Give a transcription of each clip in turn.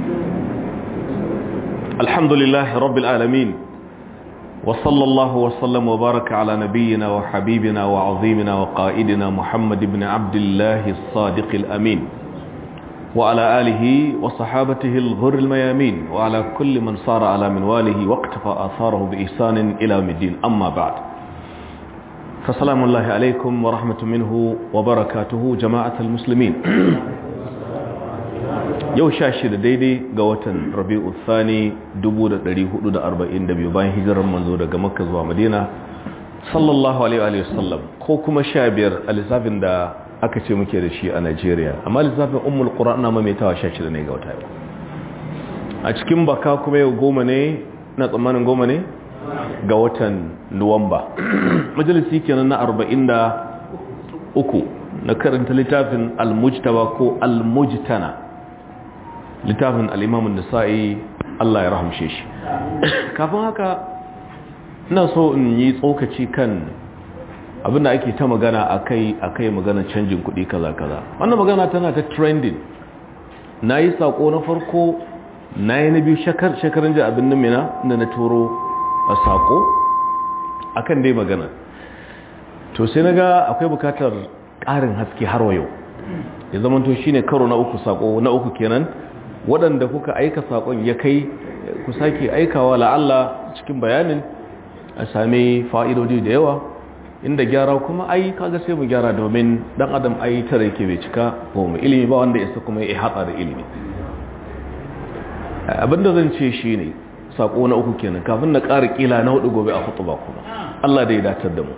الحمد لله رب العالمين وصلى الله وسلم وبارك على نبينا وحبيبنا وعظيمنا وقائدنا محمد بن عبد الله الصادق الأمين وعلى آله وصحابته الغر الميامين وعلى كل من صار على منواله واقتفى آثاره بإحسان إلى الدين أما بعد فسلام الله عليكم ورحمة منه وبركاته جماعة المسلمين yau sha shida daidai ga watan rabi'u thani 1442 bayan hijirar manzo daga makka zuwa madina sallallahu alaihi wasallam ko kuma sha biyar a lissafin da aka ce muke da shi a nigeria amma lissafin ummul qur'an na maimaitawa sha shida ne ga wata yau a cikin baka kuma yau goma ne na tsammanin goma ne ga watan nuwamba majalisi kenan na 43 na karanta littafin al-mujtaba ko al-mujtana littafin al'imamun da sa'i Allah ya rahamshe shi kafin haka ina so in yi tsokaci kan abinda ake ta magana a kai a kai magana canjin kuɗi kaza-kaza wannan magana tana ta trending na yi saƙo na farko na yi na biyu shekarun ji abin namina da na turo a saƙo a kan dai magana to sai na ga akwai bukatar ƙarin haske har wa yau ya zamanto shi ne karo na uku saƙo na uku kenan waɗanda kuka aika saƙon ya kai ku sake aikawa la'alla cikin bayanin a sami fa'idodi da yawa inda gyara kuma ai kaga sai mu gyara domin ɗan adam ai tara yake bai cika ba mu ilimi ba wanda isa kuma ya haɗa da ilimi abinda zan ce shi ne saƙo na uku kenan kafin na ƙara ƙila na hudu gobe a hutu ba kuma Allah da ya datar da mu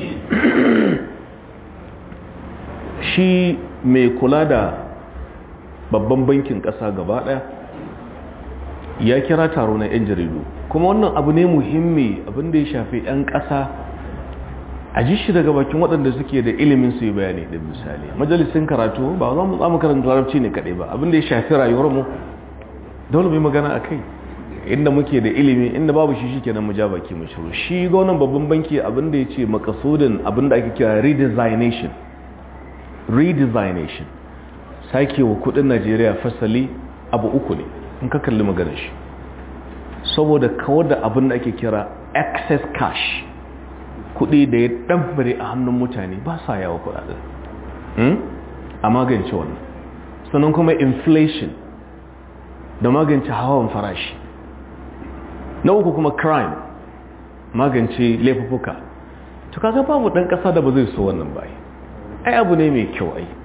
shi mai kula da babban bankin ƙasa gaba ɗaya ya kira taro na 'yan jaridu kuma wannan abu ne muhimmi abinda ya shafi 'yan ƙasa a ji shi daga bakin waɗanda suke da ilimin su yi bayani da misali majalisun karatu ba za mu tsamu karanta larabci ne kaɗai ba abinda ya shafi rayuwarmu dole mai magana a kai inda muke da ilimi inda babu shi shike nan mu ja baki mu shiru shi gwamnan babban banki abinda ya ce makasudin abinda ake kira redesignation redesignation sake wa kudin najeriya fasali abu uku ne in ka kalli maganar shi saboda kawar da abin da ake kira excess cash kudi da ya ɗanfare a hannun mutane ba sa yawa kudaden a magance wannan sannan kuma inflation da magance hawan farashi na uku kuma crime magance laifuka to kaga babu ɗan ƙasa da ba zai so wannan bai ai abu ne mai kyau ai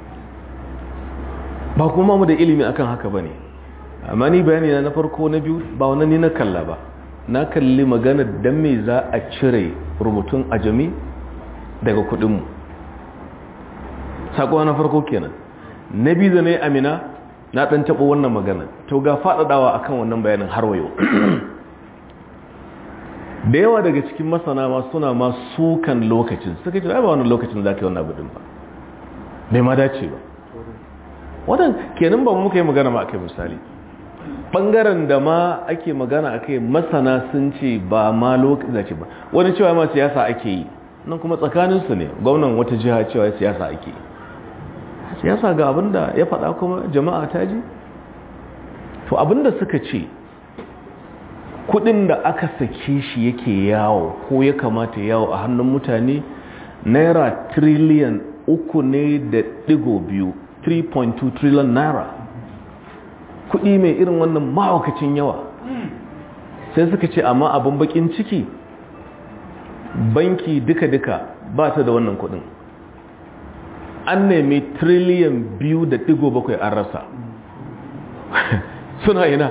ba kuma mu da ilimi akan haka bane amma ni bayani na farko na biyu ba wannan ni na kalla ba na kalli magana dan me za a cire rubutun ajami daga kudin mu sako na farko kenan na biyu da nayi amina na dan tabo wannan magana to ga fadadawa akan wannan bayanin har wayo da yawa daga cikin masana ma suna ma sukan lokacin suka ce ai ba wannan lokacin za ka yi wannan abu din ba bai ma dace ba wadan kenan ba muka yi magana ma akai misali bangaren da ma ake magana akai masana sun ce ba ma lokaci zace ba wani cewa ma siyasa ake yi nan kuma tsakanin su ne gwamnan wata jiha cewa siyasa ake yi siyasa ga abinda ya faɗa kuma jama'a ta ji to abinda suka ce kudin da aka sake shi yake yawo ko ya kamata yawo a hannun mutane naira triliyan uku ne da digo biyu 3.2 trillion naira kudi mai irin wannan mahaukacin yawa sai suka ce amma abin bakin ciki banki duka-duka ba ta da wannan kudin an nemi trillion biyu da digo bakwai an rasa suna ina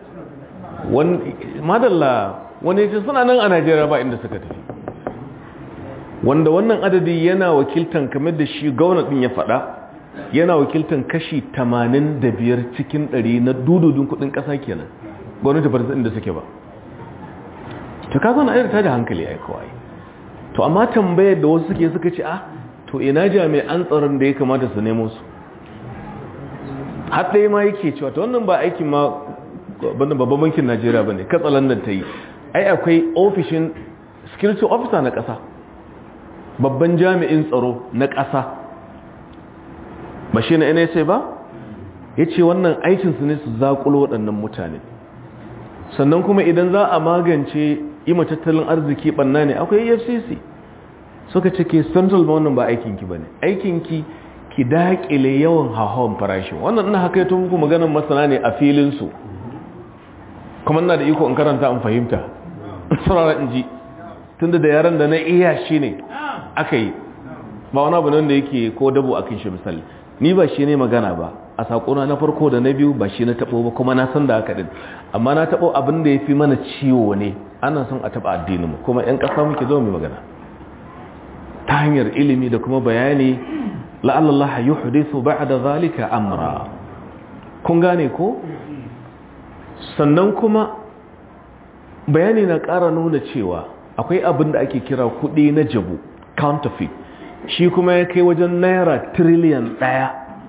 madalla wani ce suna nan a najeriya ba inda suka tafi wanda wannan adadi yana wakiltan kamar da shi gwamnatin ya faɗa yana wakiltan kashi 85 cikin 100 na dududun kudin ƙasa kenan gwamnati ba ta inda suke ba ta kazo na ayyarta da hankali ai kawai to amma tambayar da wasu suke suka ce ah to ina jami'an tsaron da ya kamata su nemo su har ɗaya ma yake cewa ta wannan ba aikin ma babban bankin najeriya ba ne katsalandan ta yi ai akwai ofishin security officer na ƙasa babban jami'in tsaro na ƙasa ba shi na nsa ba ya ce wannan aikinsu ne su zaƙulo waɗannan mutane sannan kuma idan za a magance yi tattalin arziki ɓanna ne akwai efcc suka ce ke central wannan ba aikinki ba ne aikinki ki daƙile yawan hauhawan farashin wannan ina haka yato muku maganin masana ne a filinsu kuma ina da iko in karanta in fahimta saurara in ji tunda da yaran da na iya shi ne aka yi ba wani abu nan da yake ko dabo a kan shi misali ni ba shi ne magana ba a saƙona na farko da na biyu ba shi na taɓo ba kuma na san da haka ɗin amma na taɓo abin da ya fi mana ciwo ne ana son a taɓa addininmu kuma 'yan ƙasa muke zo mai magana ta hanyar ilimi da kuma bayani la'allallaha yuhdithu ba'da zalika amra kun gane ko sannan kuma bayani na ƙara nuna cewa akwai abin da ake kira kuɗi na jabu counterfeit shi kuma ya kai wajen naira triliyan ɗaya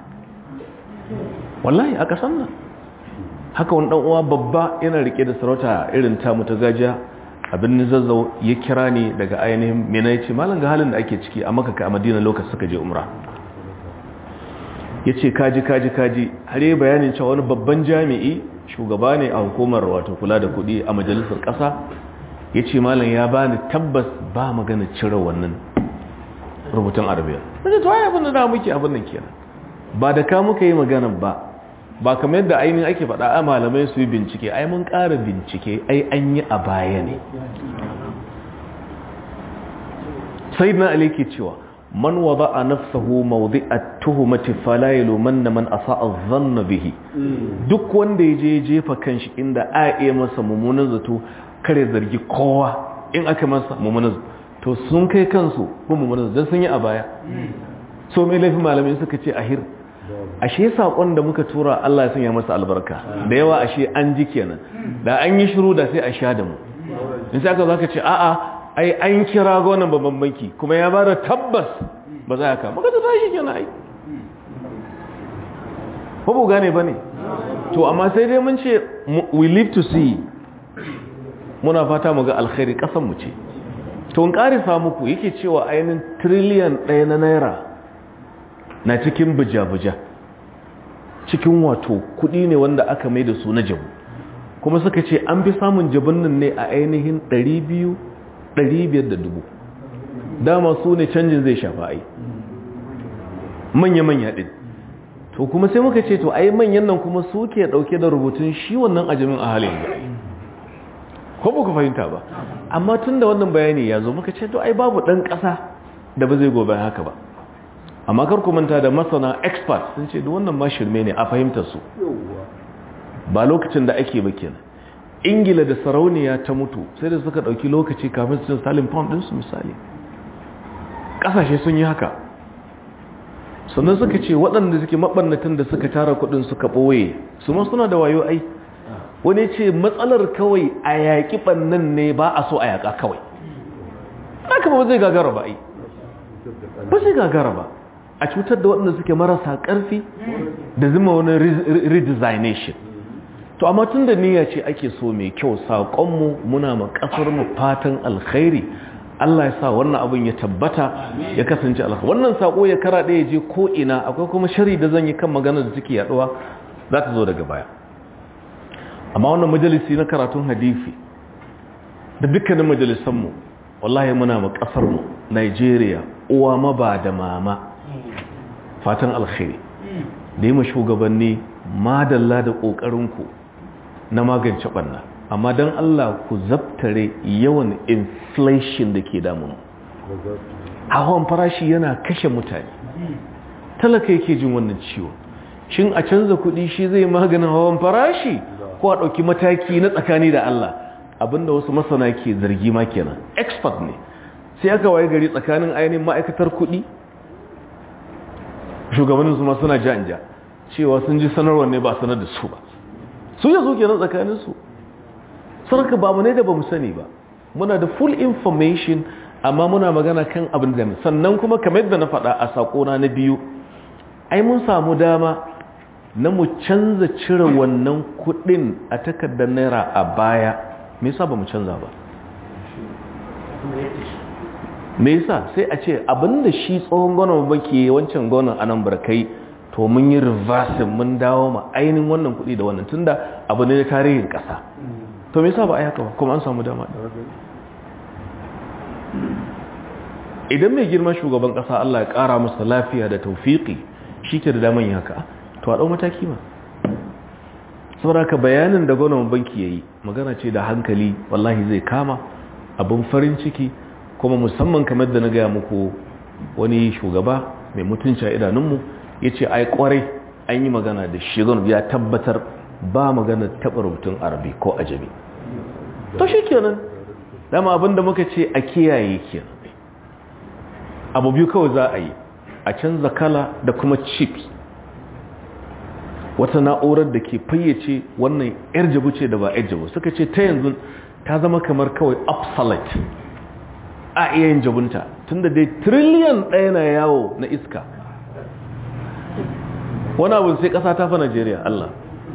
wallahi a ƙasan nan haka wani uwa babba yana rike da sarauta irin tamu ta gajiya abin zazzau ya kira ni daga ainihin mina ya ce malam ga halin da ake ciki a makaka a madina lokacin suka je umra ya ce kaji kaji kaji har yi bayanin cewa wani babban jami'i shugaba ne a hukumar wato kula da kuɗi a majalisar ƙasa ya ce malam ya bani tabbas ba magana cire wannan rubutun arabiya wajen to ya abin da muke abin nan kenan ba da ka muka yi magana ba ba kamar yadda ainihin ake faɗa a malamai su yi bincike ai mun ƙara bincike ai an yi a baya ne sai na ali ke cewa man wada a nafsahu mawdi a tuhumati falayilu man na man asa a zanna bihi duk wanda ya je jefa kanshi inda a iya masa mummunan zato kare zargi kowa in aka masa mummunan zato to sun kai kansu ko mummunan zato don sun yi a baya so mai laifin malamai suka ce ahir ashe saƙon da muka tura Allah ya sanya masa albarka da yawa ashe an ji kenan da an yi shiru da sai a sha da mu in sai aka zaka ce a'a ai an kira gonan babban banki kuma ya bada tabbas ba za ka maka ta tashi kenan ai ko bu gane bane to amma sai dai mun ce we live to see muna fata mu ga alkhairi kasan mu ce to in karisa muku yake cewa ainihin trillion ɗaya na naira na cikin buja-buja cikin wato kudi ne wanda aka mai da su na jabu kuma suka ce an fi samun jabun nan ne a ainihin 200-500 da dubu dama su ne canjin zai shafa ai manya-manya din to kuma sai muka ce to ai manyan nan kuma su ke dauke da rubutun shi wannan ajamin a halin da ko ba ku fahimta ba amma tun da wannan bayani ya zo muka ce to ai babu dan kasa da ba zai gobe haka ba amma kar ku manta da masana expert sun ce duk wannan ma shirme ne a fahimtar su ba lokacin da ake ba kenan ingila da sarauniya ta mutu sai da suka dauki lokaci kafin su cin salin pound din su misali kasashe sun yi haka sannan suka ce waɗanda suke mabannatan da suka tara kuɗin suka ɓoye su ma suna da wayo ai wani ce matsalar kawai a yaƙi ɓannan ne ba a so a yaƙa kawai haka ba zai gagara ba ai ba zai gagara ba a cutar da waɗanda suke marasa ƙarfi da zama wani redesignation to amma tun da niyya ce ake so mai kyau saƙonmu muna ma ƙasarmu fatan alkhairi Allah ya sa wannan abin ya tabbata ya kasance alkhairi wannan saƙo ya kara ɗaya je ko ina akwai kuma shari da zan yi kan magana da suke yaɗuwa za ta zo daga baya amma wannan majalisi na karatun hadisi da dukkanin majalisanmu wallahi muna ma ƙasarmu Nigeria uwa maba da mama fatan alkhairi da yi ma shugabanni madalla da ƙoƙarinku na magance ɓanna amma don Allah ku zabtare yawan inflation da ke damun hawan farashi yana kashe mutane talaka yake jin wannan ciwo shin a canza kuɗi shi zai maganin hawan farashi ko a ɗauki mataki na tsakani da Allah abinda wasu masana ke zargi ma kenan expert ne sai aka waye gari tsakanin ainihin ma'aikatar kuɗi shugabannin su ma suna ja cewa sun ji sanarwar ne ba sanar da su ba su yanzu kenan tsakanin su sarka ba mu ne da ba mu sani ba muna da full information amma muna magana kan abin da sannan kuma kamar yadda na faɗa a sakona na biyu ai mun samu dama na mu canza cire wannan kuɗin a takardar naira a baya me yasa ba mu canza ba me yasa sai a ce abinda shi tsohon gwanon bake wancan gwanon anan barkai to mun yi reversing mun dawo ma ainihin wannan kuɗi da wannan tunda abu ne na tarihin ƙasa to me yasa ba a yi haka ba kuma an samu dama idan mai girma shugaban ƙasa Allah ya ƙara masa lafiya da taufiƙi shi ke da daman yi haka to a ɗau mataki ma saboda ka bayanin da gwamnan banki ya yi magana ce da hankali wallahi zai kama abin farin ciki kuma musamman kamar da na gaya muku wani shugaba mai mutunci a idanunmu ya ce ai kwarai an yi magana da shigon ya tabbatar ba magana taɓa rubutun arabi ko ajami to shi kenan dama abinda muka ce a kiyaye kenan abu biyu kawai za a yi a canza kala da kuma chips wata na'urar da ke fayyace wannan yar jabu ce da ba yar jabu suka ce ta yanzu ta zama kamar kawai obsolete a iya yin jabunta tunda dai triliyan ɗaya na yawo na iska wani abu sai ƙasa ta fa Najeriya Allah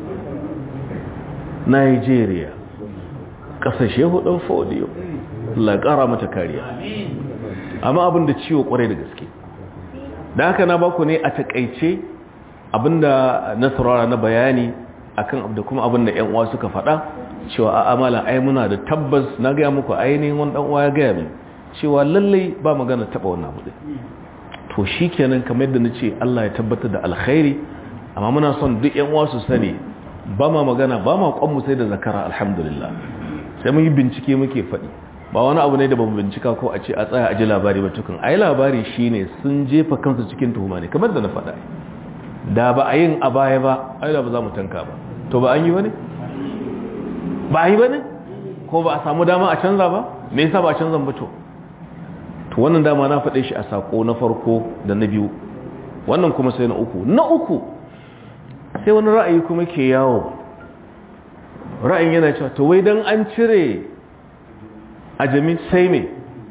Najeriya ƙasashe hudun fodiyo Allah ƙara mata kariya amma abin da ciwo ƙwarai da gaske da haka na baku ne a takaice abinda na saurara na bayani akan da kuma abinda ƴan uwa suka faɗa cewa a amala ai muna da tabbas na gaya muku ainihin wani ɗan uwa ya gaya min cewa lallai ba magana taɓa wannan abu to shi kenan kamar yadda na ce Allah ya tabbatar da alkhairi amma muna son duk yan wasu sani ba ma magana ba ma kwanmu sai da zakara alhamdulillah sai mun yi bincike muke faɗi ba wani abu ne da bamu bincika ko a ce a tsaya a ji labari ba tukun ai labari shine sun jefa kansu cikin tuhuma ne kamar da na faɗa da ba a yin a baya ba ai da ba za mu tanka ba to ba an yi ba ne ba a yi ba ne ko ba a samu dama a canza ba me yasa ba a canza ba to to wannan dama na faɗe shi a sako na farko da na biyu wannan kuma sai na uku na uku sai wani ra'ayi kuma ke yawo ra'ayin yana cewa to wai dan an cire a jami sai me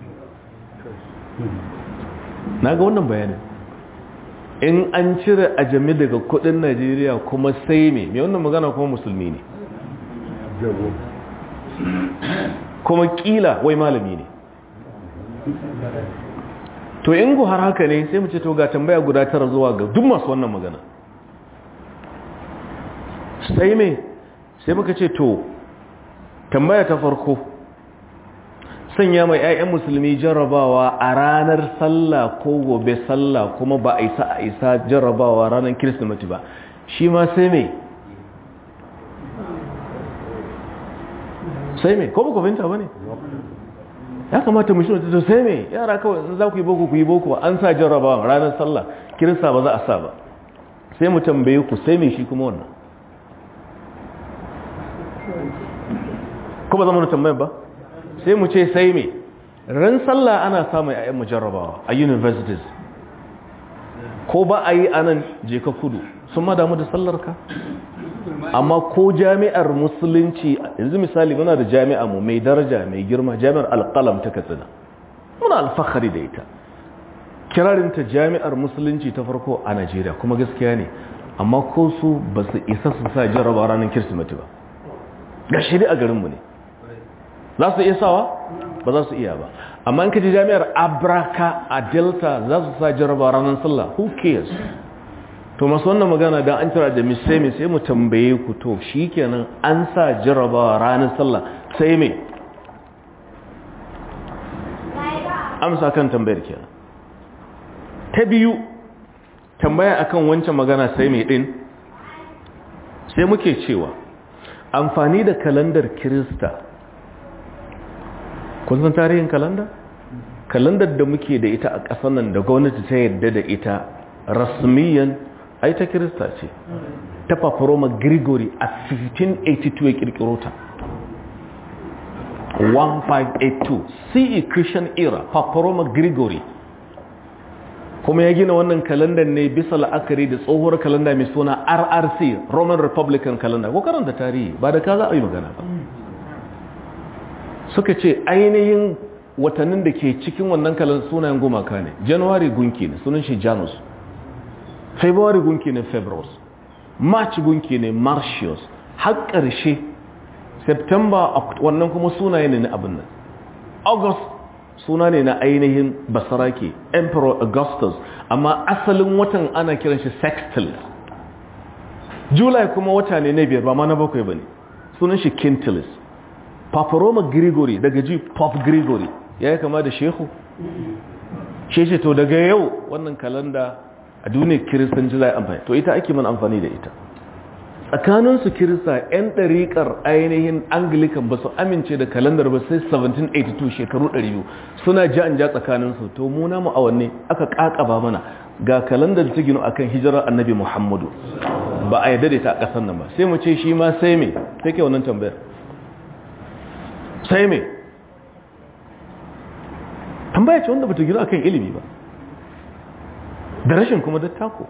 na ga wannan bayanin in an cire a jami daga kudin najeriya kuma sai me mai wannan magana kuma musulmi ne kuma kila wai malami ne to in ku har haka ne sai mu ce to ga tambaya guda tara zuwa ga duk masu wannan magana sai me sai muka ce to tambaya ta farko sanya mai 'ya'yan musulmi jarrabawa a ranar sallah ko gobe sallah kuma ba a isa a isa jarrabawa ranar kirsimeti ba shi ma sai me sai me ko ba ku binta ba ne ya kamata mu shirya to sai me yara kawai in za ku yi boko ku yi boko an sa jarrabawa ranar sallah kirista ba za a sa ba sai mu tambaye ku sai me shi kuma wannan ko ba zama da tambayar ba sai mu ce sai me ran sallah ana samun ayyan mu jarrabawa a universities ko ba a yi anan je ka kudu sun ma damu da sallar ka amma ko jami'ar musulunci yanzu misali muna da jami'a mu mai daraja mai girma jami'ar alƙalam ta katsina muna alfahari da ita kirarinta jami'ar musulunci ta farko a najeriya kuma gaskiya ne amma ko su ba su isa su sa jarraba ranar kirsimeti ba ga shiri a garinmu ne za su iya sawa ba za su iya ba amma in ka ji jami'ar abraka a delta za su sa jarraba ranar sallah who cares to masu wannan magana don an tara da misai sai mu tambaye ku to shi kenan an sa jarrabawa ranar sallah sai mai amsa kan tambayar kenan ta biyu tambaya akan wancan magana sai mai din sai muke cewa amfani da kalandar kirista kun san tarihin kalanda kalandar da muke da ita a ƙasar nan da gwamnati ta yadda da ita rasmiyan ai ta kirista ce ta paparoma grigori a 1582 ya kirkiro ta 1582 ce christian era paparoma grigori kuma ya gina wannan kalandar ne bisa la'akari da tsohuwar kalanda mai suna rrc roman republican calendar ko karanta tarihi ba da ka za a yi magana ba suka ce ainihin watannin da ke cikin wannan kalandar sunayen gumaka ne january gunki ne sunan shi janus february gunki ne february march gunki ne martius har ƙarshe september wannan kuma sunaye ne na abin nan august suna ne na ainihin basarake emperor augustus amma asalin watan ana kiran shi sextilis july kuma wata ne na biyar ba ma na bakwai ba ne sunan shi quintilis paparoma gregory daga ji pop gregory ya yi kama da shehu sheshe to daga yau wannan kalanda a duniyar kiristanci za a amfani to ita ake man amfani da ita tsakaninsu kirista 'yan ɗariƙar ainihin anglican ba su amince da kalandar ba sai 1782 shekaru 200 suna ja an ja tsakaninsu to muna mu awanne aka ƙaƙaba mana ga kalandar ta gino akan hijirar annabi muhammadu ba a yadda da ta a ƙasar nan ba sai mu ce shi ma sai me sai ke wannan tambayar sai me tambaya ce wanda ba ta gino akan ilimi ba da rashin kuma dattako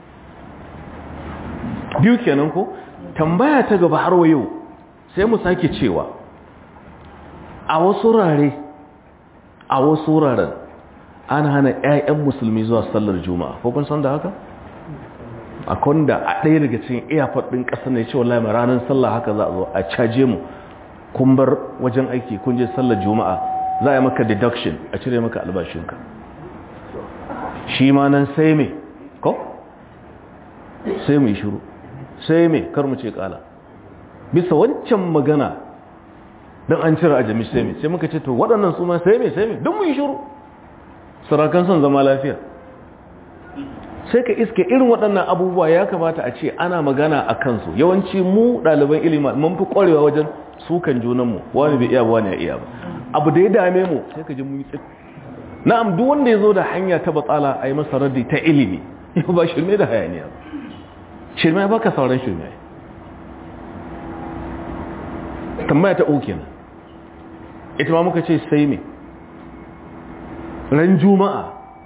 biyu kenan ko tambaya ta gaba har yau sai mu sake cewa a wasu rare a wasu raren an hana 'ya'yan musulmi zuwa sallar juma'a ko kun san da haka a kwanda a ɗaya daga cikin iyafar ɗin ƙasar ne cewa lamar ranar sallah haka za a zo a caje mu kun bar wajen aiki kun je sallar juma'a za a yi maka deduction a cire maka albashinka shi ma nan sai me ko sai mu yi shiru sai me kar mu ce kala bisa wancan magana don an cire ajami sai me sai muka ce to waɗannan su ma sai me sai me don mu yi shiru sarakan son zama lafiya sai ka iske irin waɗannan abubuwa ya kamata a ce ana magana a kansu yawanci mu ɗaliban ilimi mun fi ƙwarewa wajen sukan junanmu wani bai iya ba wani ya iya ba abu da ya dame mu sai ka ji mu yi tsit na'am duk wanda ya zo da hanya ta batsala a yi masa raddi ta ilimi yau ba shirme da hayaniya ba shirme ba ka sauran shirme tambaya ta uku kenan ita ma muka ce sai me ran juma'a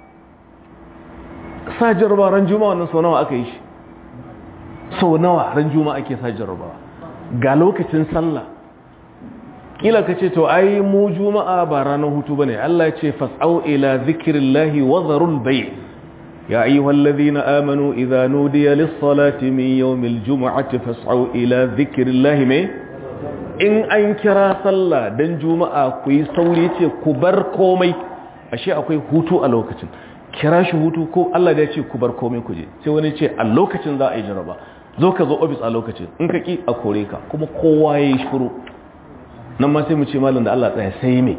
sa jarraba ran juma'a wannan sau nawa aka yi shi sau nawa ran juma'a ake sa jarraba ga lokacin sallah kila ka ce to ai mu juma'a ba ranar hutu bane Allah ya ce fas'au ila zikrillahi wa dharul bay' ya ayyuhallazina amanu idza nudiya lis-salati min yawmil jum'ati fas'au ila zikrillahi mai in an kira sallah dan juma'a ku yi sauri ce ku bar komai ashe akwai hutu a lokacin kira shi hutu ko Allah da ya ce ku bar komai ku je sai wani ce a lokacin za a yi jaraba zo ka zo ofis a lokacin in ka ki a kore ka kuma kowa ya yi shuru nan ma sai mu ce malam da Allah tsaya sai me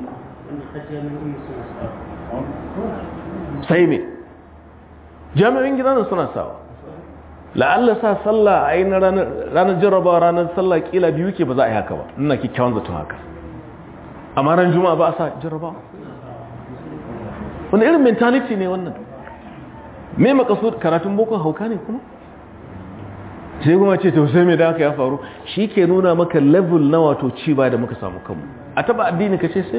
sai me jami'in gidanin suna sawa la'alla sa sallah a yi na ranar jarraba ranar sallah kila biyu ke ba za a yi haka ba ina kyakkyawan zaton haka amma ran juma'a ba a sa jarraba wani irin mentality ne wannan me makasu karatun bokon hauka ne kuma sai kuma ce to sai me da haka ya faru shi ke nuna maka level na wato ci ba da muka samu kanmu a taba addini ka ce sai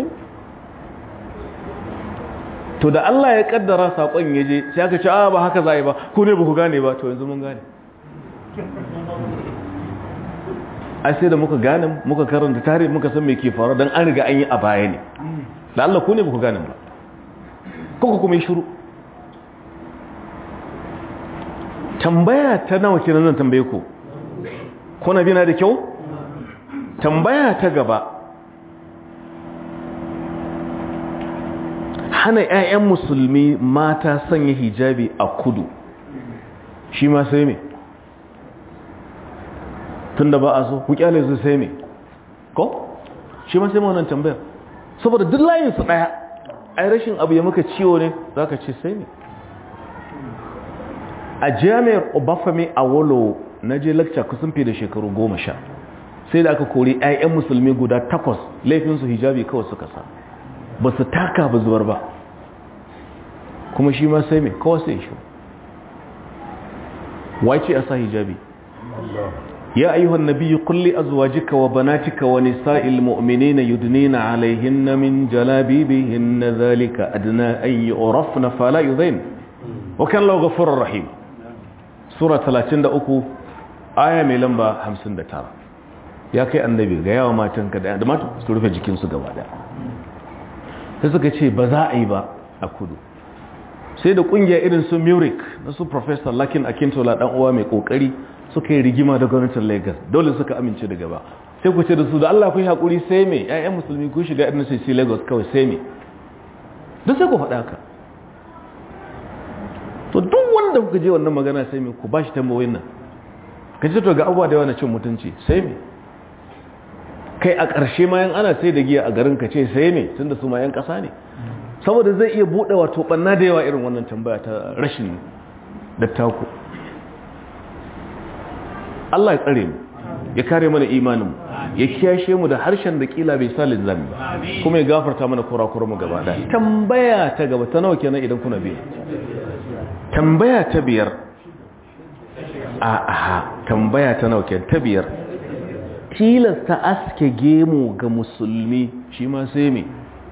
to da Allah ya kaddara sakon ya je sai aka ce a ba haka za a yi ba ku ne ba ku gane ba to yanzu mun gane ai sai da muka gane muka karanta tarihi muka san me ke faru dan an riga an yi a baya ne da Allah ku ne ba ku gane ba kuka kuma yi shiru tambaya ta nawa kenan zan tambaye ku kuna bina da kyau tambaya ta gaba hana 'ya'yan musulmi mata sanya hijabi a kudu shi ma sai me tun da ba a so ku kyale su sai me ko shi ma sai ma wannan tambayar saboda duk layinsu ɗaya ai rashin abu ya maka ciwo ne za ka ce sai ne a jami'ar obafame a wolo na je lakca kusan fi da shekaru goma sha sai da aka kori 'ya'yan musulmi guda takwas laifinsu hijabi kawai suka sa ba su taka ba zubar ba kuma shi ma sai mai kawai sai shi wace a sa hijabi يا أيها النبي قل لأزواجك وبناتك ونساء المؤمنين يدنين عليهن من جلابيبهن ذلك أدنى أن يعرفن فلا يذين وكان الله غفور رحيم سورة 33 آية mai lamba 59 ya kai annabi ga yawa matanka da mata su rufe jikinsu gaba daya sai suka ce ba za a yi ba a kudu sai da kungiya irin su murik na su professor lakin akintola dan uwa mai kokari suka yi rigima da gwamnatin lagos dole suka amince da gaba sai ku ce da su da allah ku yi haƙuri sai me ƴaƴan musulmi ku shiga irin sai lagos kawai sai me duk sai ku faɗa ka to duk wanda kuka je wannan magana sai me ku bashi tambayoyin nan ka ce to ga abubuwa da yawa na cin mutunci sai me kai a ƙarshe ma yan ana sai da giya a garin ka ce sai me tunda su ma yan ƙasa ne saboda zai iya buɗe wato ɓanna da yawa irin wannan tambaya ta rashin dattako Allah ya tsare mu ya kare mana imanin ya kiyashe mu da harshen da kila bai salin zami ba kuma ya gafarta mana kurakuran mu gaba ɗaya tambaya ta gaba ta nawa kenan idan kuna biyu tambaya ta biyar a aha tambaya ta nawa kenan ta biyar tilasta aske gemu ga musulmi shi ma sai me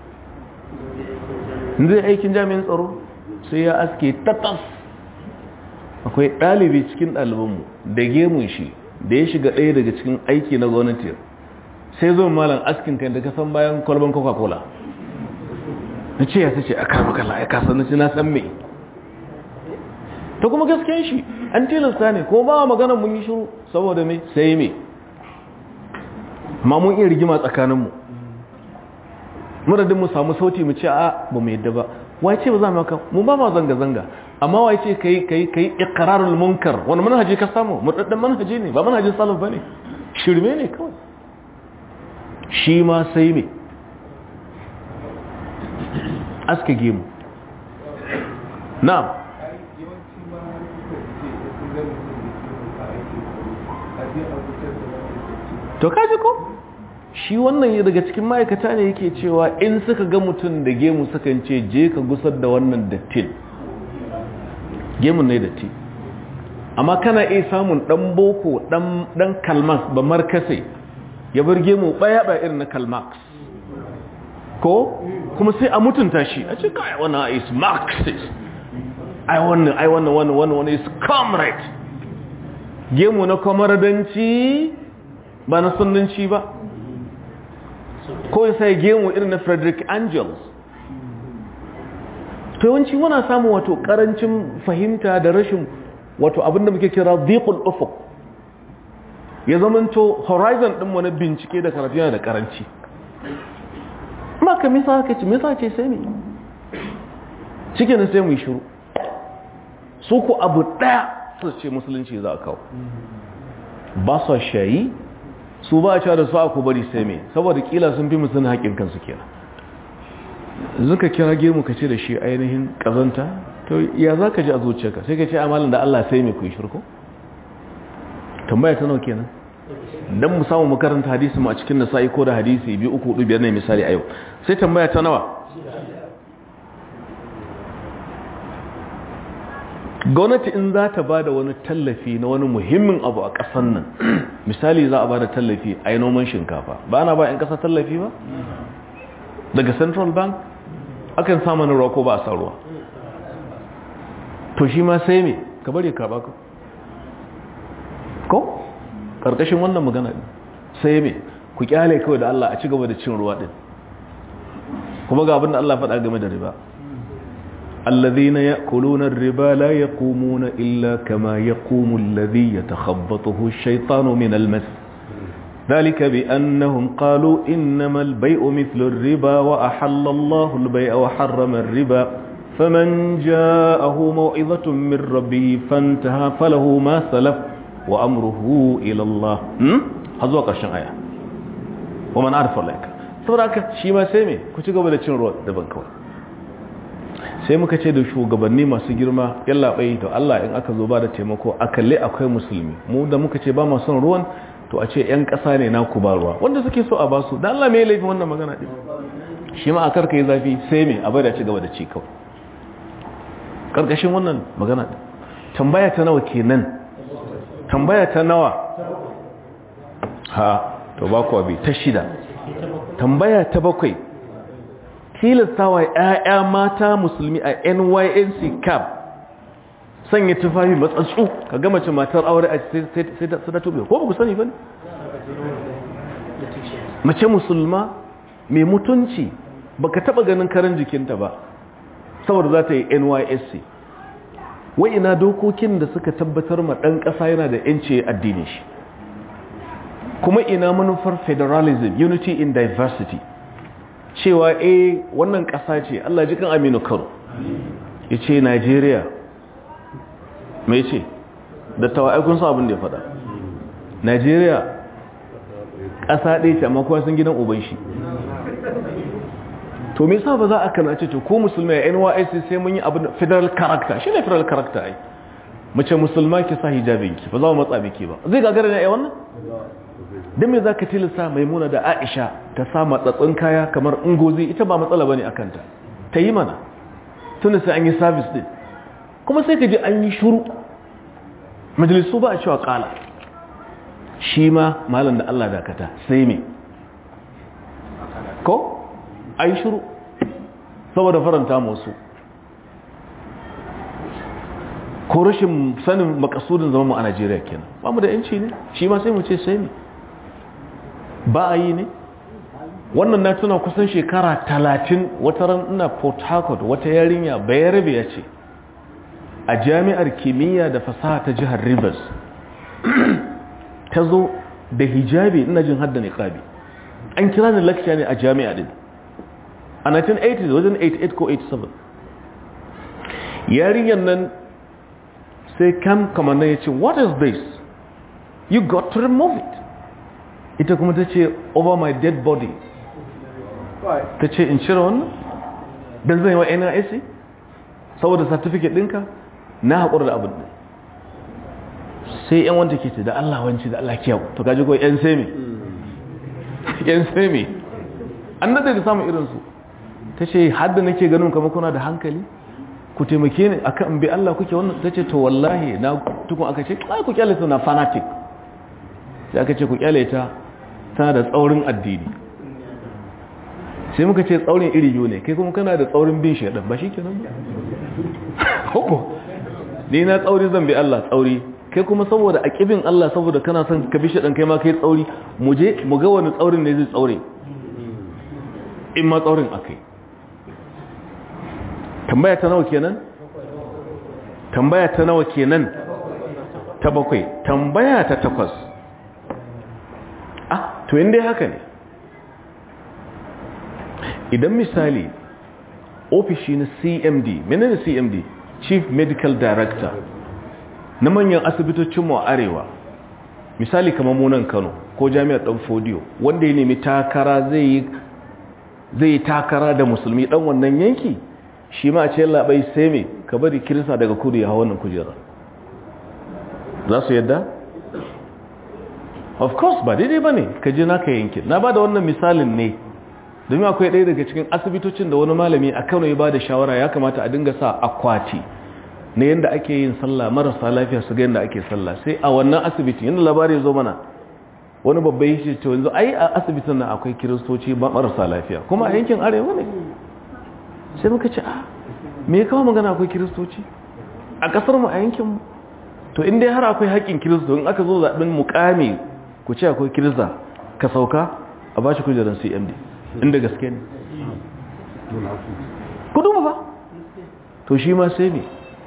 zai aikin jami'in tsaro sai ya aske tatas akwai ɗalibi cikin ɗalibanmu da gemun shi da ya shiga ɗaya daga cikin aiki na gwamnati sai zo malam askin kan da ka san bayan kwalban coca-cola na ce ya ta ce a karmakala ya kasa na ci na san mai ta kuma gaskiyan shi an tilasta ne ko ba magana mun yi shiru saboda mai sai mai ma mun iya rigima tsakaninmu muradin mu samu sauti mu ce a ba mu yadda ba wai ce ba za mu haka mu ba ma zanga-zanga amma wai ce kai kai kai iqrarul munkar wani manhaji ka samu mudaddan manhaji ne ba manhajin salaf bane shirme ne kawai shi ma sai me aska gemu na'am to kaji ko shi wannan daga cikin ma'aikata ne yake cewa in suka ga mutum da gemu sukan ce je ka gusar da wannan dattin gemun ne datti amma kana iya samun dan boko dan kalmas ba markasai ya bar gemu baya ba irin na kalmax ko kuma sai a mutunta shi a ce kai wannan is marxist ai wannan ai wannan wannan wannan wannan is comrade gemu na kwamaradanci ba na sunanci ba ko ya sai gemu irin na frederick angels to yawanci muna samun wato karancin fahimta da rashin wato abinda muke kira dhiqul ufuq ya zamanto horizon din mu na bincike da karatu yana da karanci maka misa ka ce misa ce sai ne cikin sai mu yi shiru su ku abu daya su ce musulunci za a kawo ba su shayi su ba a cewa da su aku bari sai mai saboda kila sun fi musulun haƙin kansu kenan zuka kira gemu ka ce da shi ainihin ƙazanta to ya za ka ji a zuciyarka sai ka ce amalin da Allah sai mai ku yi shirko tambaya ta nau kenan don mu samu makaranta hadisi mu a cikin nasa'i ko da hadisi biyu uku hudu biyar ne misali a yau sai tambaya ta nawa gwamnati in za ta ba da wani tallafi na wani muhimmin abu a ƙasan nan misali za a ba da tallafi a yi noman shinkafa ba na ba 'yan ƙasa tallafi ba daga central bank akan samun ruwa ko ba a san ruwa to shi ma sai me ka bari ka baka ko ƙarƙashin wannan magana ne sai me ku kyale kawai da Allah a ci gaba da cin ruwa din kuma ga abin da Allah faɗa game da riba الذين يأكلون الربا لا يقومون إلا كما يقوم الذي يتخبطه الشيطان من المس ذلك بأنهم قالوا إنما البيع مثل الربا وأحل الله البيع وحرم الربا فمن جاءه موعظة من ربه فانتهى فله ما سلف وأمره إلى الله هذا قرشن آية ومن عرف الله saboda haka shi ma sai me ku ci gaba da cin ruwa daban kawai sai muka ce da shugabanni masu girma yalla bai to Allah in aka zo ba da taimako a kalle akwai musulmi mu da muka ce ba mu son ruwan to a ce yan ƙasa ne na ku ba ruwa wanda suke so a basu dan Allah me laifin wannan magana din shi ma a karka yi zafi sai me a bada ci gaba da ci kawai karkashin wannan magana din tambaya ta nawa kenan tambaya ta nawa ha to ba ku abi ta shida tambaya ta bakwai tilastawa ‘ya'ya mata musulmi a nync cap sanya tufafi matsatsu ka gama ce matar aure a sai da tobe ko ba ku sani ba ne? mace musulma mai mutunci ba ka taɓa ganin karin jikinta ba saboda za ta yi nysc wai ina dokokin da suka tabbatar ma ɗan ƙasa yana da ‘yanci addini shi kuma ina manufar federalism unity in diversity cewa eh wannan ƙasa ce Allah ji kan Aminu Kano ya ce Najeriya mai ce da tawa'ikun sa abin da ya faɗa Najeriya ƙasa ɗaya ce amma kowa sun gidan uban shi to me yasa ba za a kana ce to ko musulmai NYSC sai mun yi abin federal character shine federal character ai mace musulma ki sa hijabin ki ba za mu matsa miki ba zai gagara ne ai wannan dan me zaka tilasta maimuna da Aisha ta sa matsatsin kaya kamar ungozi ita ba matsala bane akan ta ta yi mana tunda sai an yi service din kuma sai ka ji an yi shuru majalisu ba a cewa kala shi ma malam da Allah dakata sai me ko a yi shuru saboda faranta musu ko rashin sanin makasudin zama mu a najeriya kenan ba mu da yanci ne shi ma sai mu ce sai ne ba a yi ne wannan na tuna kusan shekara talatin wata ran ina port harcourt wata yarinya bayarabe ya ce a jami'ar kimiyya da fasaha ta jihar rivers ta zo da hijabi ina jin hadda niqabi an kira ni lecture ne a jami'a din a 1980 wajen 88 ko 87 yarinyar nan sai kam kamar na ya ce what is this you got to remove it ita kuma ta ce over my dead body ta ce in cire wannan don zai wa NIC saboda certificate ɗinka na haƙura da abin ɗin sai yan wanda ke ce da Allah wanci da Allah kiyau to kaji ko yan semi yan semi an nade da samun irinsu ta ce hadda nake ganin kama kuna da hankali ku taimake ni akan bi Allah kuke wannan ta ce to wallahi na tukun aka ce ai ku kyale ta na fanatic sai aka ce ku kyale ta tana da tsaurin addini sai muka ce tsaurin iri biyu ne kai kuma kana da tsaurin bin shaidan ba shikenan ba hoko ni na tsauri zan bi Allah tsauri kai kuma saboda a kibin Allah saboda kana son ka bi shaidan kai ma kai tsauri mu je mu ga wani tsaurin ne zai tsaure in ma tsaurin akai tambaya ta nawa kenan tambaya ta nawa kenan ta bakwai tambaya ta takwas ah to inda haka ne idan misali ofishi na cmd menene cmd chief medical director na manyan asibitocinmu a arewa misali kamar munan kano ko jami'ar dan fodiyo wanda ya nemi takara zai yi takara da musulmi dan wannan yanki shi ma ce labai sai me ka bari kirista daga kudu ya hawa wannan kujera za su yadda? of course ba daidai ba ne ka ji naka yankin na ba da wannan misalin ne domin akwai ɗaya daga cikin asibitocin da wani malami a kano ya ba da shawara ya kamata a dinga sa akwati na yadda ake yin sallah marasa lafiya su ga yadda ake sallah sai a wannan asibitin yadda labari zo mana wani babban yi ce yanzu ai a asibitin nan akwai kiristoci marasa lafiya kuma a yankin arewa ne sai muka ce ah me ya kawo magana akwai kiristoci a kasar mu a yankin mu to in dai har akwai haƙƙin kiristo in aka zo zaɓen mukami ku ce akwai kirista ka sauka a bashi kujerar cmd inda gaske ne kudu ba to shi ma sai ne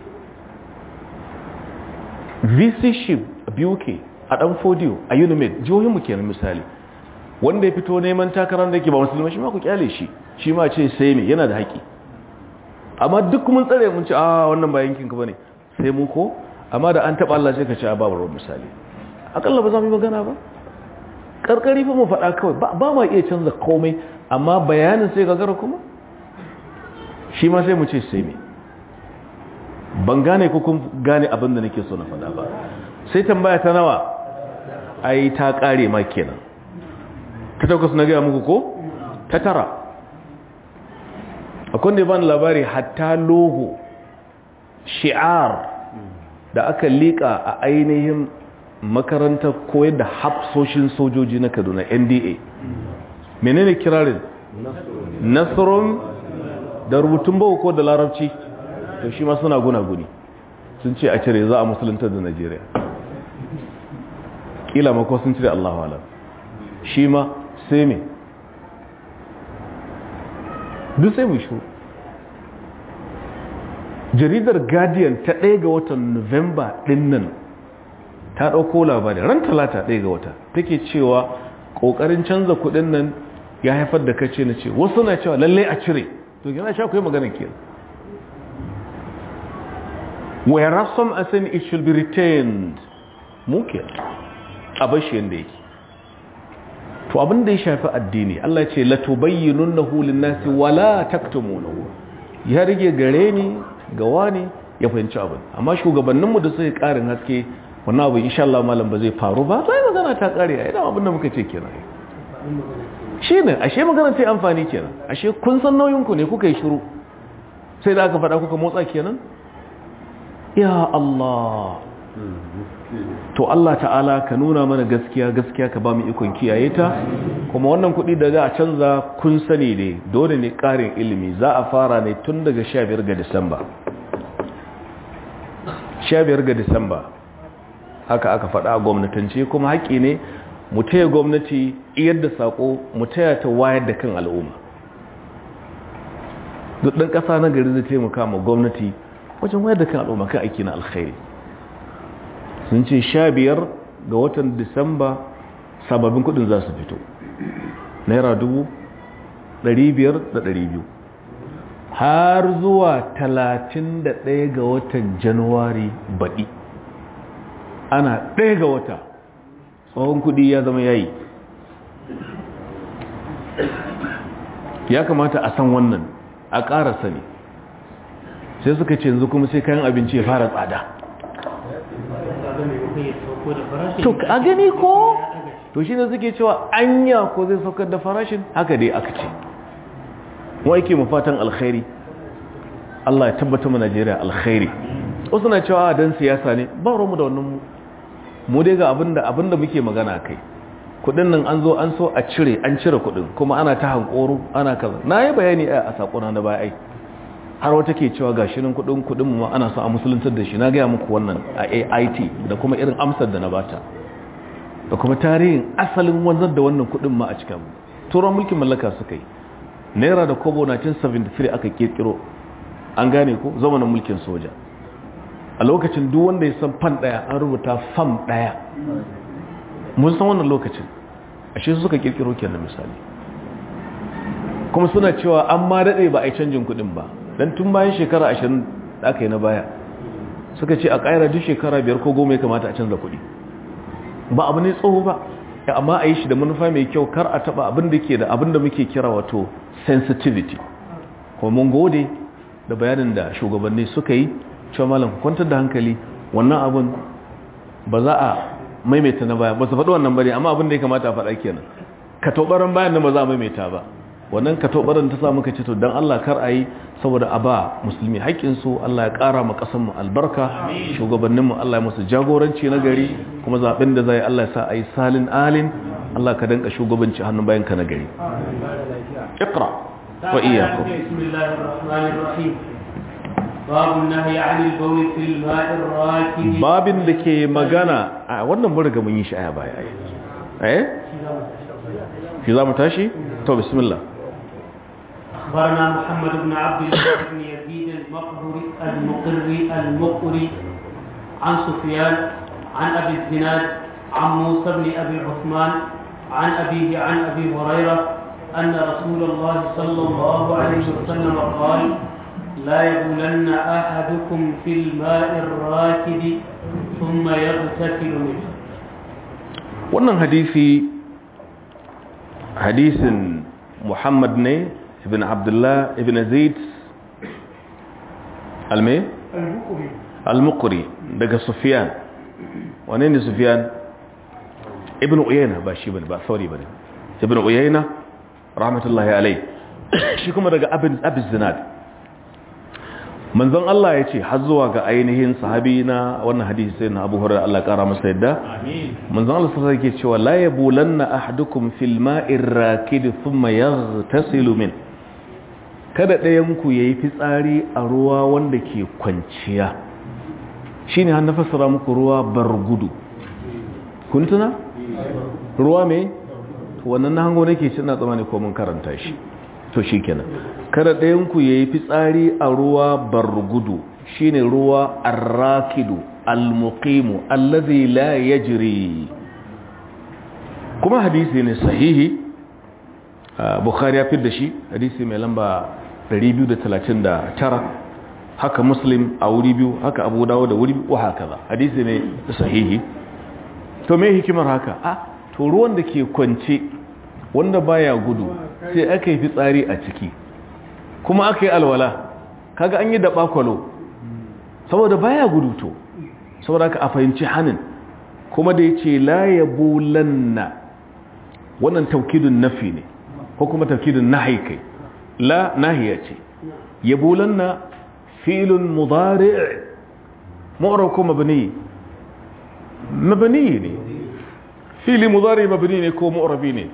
vc ship a buk a ɗan fodiyo a unimed jihohinmu kenan misali wanda ya fito neman takarar da ke ba musulman shi ma ku kyale shi shi ma ce sai me yana da haƙi amma duk mun tsare mun ce a wannan ba yankinka ba ne sai mu ko amma da an taɓa Allah sai ka ce a babu ruwan misali akalla ba za mu yi magana ba ƙarƙari fa mu faɗa kawai ba ma iya canza komai amma bayanin sai gagara kuma shi ma sai mu ce sai me ban gane ko kun gane abin da nake so na faɗa ba sai tambaya ta nawa ai ta ƙare ma kenan ta takwas na gaya muku ko ta tara akwai da ban labari hatta logo shi'ar da aka liƙa a ainihin makarantar koyar da hafsoshin sojoji na kaduna nda menene kirarin nasarun da rubutun bawa ko da larabci to shi ma suna guna-guni sun ce a cire za a musulunta da najeriya kila mako sun cire allahu alam shi ma sai me duk sai mu shuru jaridar guardian ta ɗaya ga watan november ɗin nan ta ɗauko labari ran talata ɗaya ga wata take cewa ƙoƙarin canza kuɗin nan ya haifar da kace na ce wasu na cewa lalle a cire to kina sha kai magana ke whereas some are saying it should be retained muke a bashi yanda yake to abin da ya shafi addini Allah ya ce la tubayyinunahu lin-nasi wala taktumunahu ya rige gare ni ga wani ya fahimci abin amma shugabanninmu da suka karin haske wannan abu insha Allah malam ba zai faru ba sai magana ta kare ai da abin da muka ce kenan shine ashe magana ta amfani kenan ashe kun san nauyin ku ne kuka yi shiru sai da aka faɗa kuka motsa kenan ya Allah to Allah ta'ala ka nuna mana gaskiya gaskiya ka ba mu ikon kiyaye ta kuma wannan kuɗi da za a canza kun sani ne dole ne ƙarin ilimi za a fara ne tun daga 15 ga Disamba 15 ga Disamba haka aka faɗa a gwamnatance kuma haƙƙi ne mu taya gwamnati iyar da saƙo mu taya ta wayar da kan al'umma duk ɗan ƙasa na gari zai taimaka ma gwamnati wajen wayar da kan al'umma kan aiki na alkhairi sun ce sha biyar ga watan disamba sababbin kudin za su fito naira dubu ɗari biyar da ɗari biyu har zuwa talatin da ɗaya ga watan januwari baɗi ana ɗaya ga wata tsohon kudi ya zama yayi ya kamata a san wannan a ƙara sani sai suka ce yanzu kuma sai kayan abinci ya fara tsada to a gani ko to shi ne suke cewa anya ko zai saukar da farashin haka dai aka ce wa yake mu fatan alkhairi Allah ya tabbata mu Najeriya alkhairi wasu na cewa dan siyasa ne ba mu da wannan mu mu dai ga abinda abinda muke magana kai kudin nan an zo an so a cire an cire kudin kuma ana ta hankoro ana kaza na yi bayani a sakona na baya ai har wata ke cewa ga shirin kudin kudin mu ana so a musuluntar da shi na gaya muku wannan a AIT da kuma irin amsar da na bata da kuma tarihin asalin wanzar da wannan kudin ma a cikin turan mulkin mallaka suka yi naira da kobo 1973 aka kirkiro an gane ko zamanin mulkin soja a lokacin duk wanda ya san fan daya an rubuta fam daya mun san wannan lokacin ashe suka kirkiro kenan misali kuma suna cewa an ma dade ba a yi canjin kudin ba dan tun bayan shekara 20 da aka yi na baya suka ce a ƙaira duk shekara biyar ko goma ya kamata a canza kuɗi ba abu ne tsoho ba amma a yi shi da manufa mai kyau kar a taɓa abin da ke da abin da muke kira wato sensitivity kuma mun gode da bayanin da shugabanni suka yi cewa malam kwantar da hankali wannan abin ba za a maimaita na baya ba su faɗi wannan bane amma abin da ya kamata a faɗa kenan ka tobaran bayan nan ba za a maimaita ba wannan ka tobaran ta sa muka ce to dan Allah kar a yi saboda a ba musulmi haƙƙinsu Allah ya ƙara ma ƙasanmu albarka shugabanninmu Allah ya musu jagoranci na gari kuma zaɓen da zai Allah ya sa a yi salin alin Allah ka danka shugabanci hannun bayan ka na gari iqra wa iyyakum bismillahir rahmanir rahim babu nahyi 'anil bawl fil ma'ir rakid babin da ke magana a wannan mun riga mun yi shi aya baya eh shi za mu tashi to bismillah أخبرنا محمد بن عبد الله بن يزيد المقبري المقري المقري عن سفيان عن أبي الزناد عن موسى بن أبي عثمان عن أبيه عن أبي هريرة أن رسول الله صلى الله عليه وسلم قال لا يبولن أحدكم في الماء الراكد ثم يغتسل منه wannan hadisi hadisin Muhammad ne ibn Abdullah ibn Zaid alme al-Muqri daga Sufyan wane ne Sufyan ibn Uyayna ba shi bane ba sauri bane ibn Uyayna rahmatullahi alayhi shi kuma daga Abin Abi Zinad manzon Allah ya ce har zuwa ga ainihin sahabi na wannan hadisi sai na Abu Hurairah Allah kara masa yadda manzon Allah sai yake cewa la yabulanna ahadukum fil ma'ir rakid thumma yaghtasilu min kada ɗayan ku yayi fitsari a ruwa wanda ke kwanciya shine har na fassara muku ruwa bargudu kun tuna ruwa me wannan na hango nake cin na tsamani ko mun karanta shi to shikenan kada ɗayanku ya yi fitsari a ruwa bargudu shine ruwa arrakidu almuqimu allazi la yajri kuma hadisi ne sahihi bukhari ya fi da shi hadisi mai lamba 239 haka muslim a wuri biyu haka abu dawo da wuri biyu haka za hadisi ne sahihi to me hikimar haka a to ruwan da ke kwance wanda baya gudu sai aka yi fitsari a ciki kuma aka yi alwala kaga an yi da bakwalo saboda baya gudu to saboda aka a fahimci hannun kuma da ya ce la ya bulanna wannan taukidun nafi ne ko kuma taukidun nahi kai la nahiya ce ya bulanna filin mudari ma'urar ko mabini mabini ne fili mudari mabini ne ko ma'urabi ne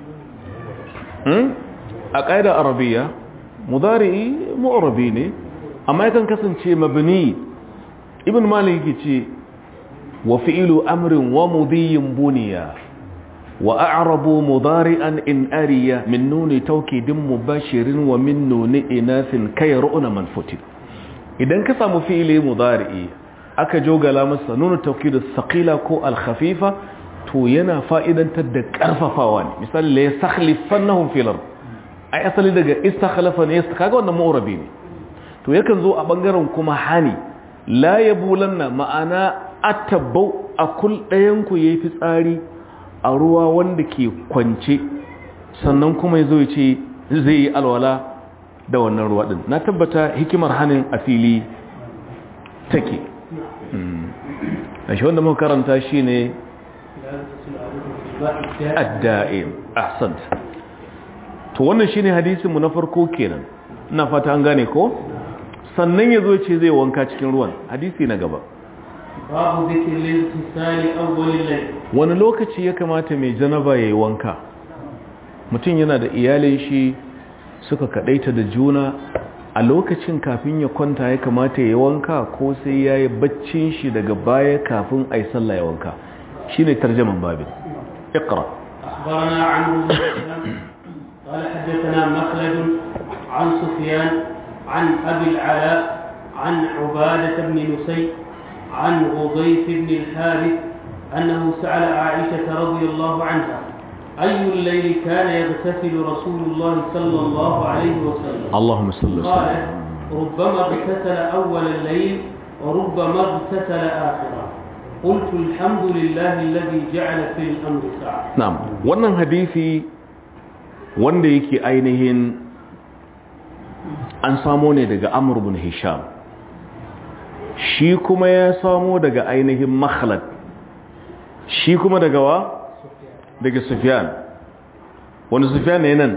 a ƙa'ida arabiya mudari ma'urabi ne amma yakan kasance mabini ibn malik ce wa fi'ilu amrin wa mudiyin buniya wa a'rabu mudari'an in ariya min nuni taukidin mubashirin wa min nuni inasin kai ru'una manfutin idan ka samu fi'ili mudari'i aka jogala masa nuna taukidu saqila ko al-khafifa to yana fa'idantar da karfafawa ne misali la yastakhlifannahum fil ard ai asali daga istakhlafa ne kaga wannan mu'rabi ne to yakan zo a bangaren kuma hani la yabulanna ma'ana atabau akul dayan ku yayi fitsari a ruwa wanda ke kwance sannan kuma yazo ya ce zai yi alwala da wannan ruwa din na tabbata hikimar hanin a fili take a shi wanda muka karanta shine adda'im ahsant to wannan shine hadisin mu na farko kenan ina fata an gane ko sannan yazo ce zai wanka cikin ruwan hadisi na gaba babu zikirin tisali awwalil layl wani lokaci ya kamata mai janaba yayi wanka mutum yana da iyalin shi suka kadaita da juna a lokacin kafin ya kwanta ya kamata ya wanka ko sai yayi baccin shi daga baya kafin ai sallah ya wanka shine tarjaman babin اقرأ أخبرنا عن قال حدثنا مخلد عن سفيان عن أبي العلاء عن عبادة بن نسي عن غضيف بن الحارث أنه سأل عائشة رضي الله عنها أي الليل كان يغتسل رسول الله صلى الله عليه وسلم اللهم صل وسلم قالت ربما اغتسل أول الليل وربما اغتسل آخره قلت الحمد لله الذي جعل في الأمر ساعة na'am wannan hadisi wanda yake ainihin an samo ne daga Amr ibn Hisham shi kuma ya samo daga ainihin Makhlad shi kuma daga wa daga Sufyan wani Sufyan ne nan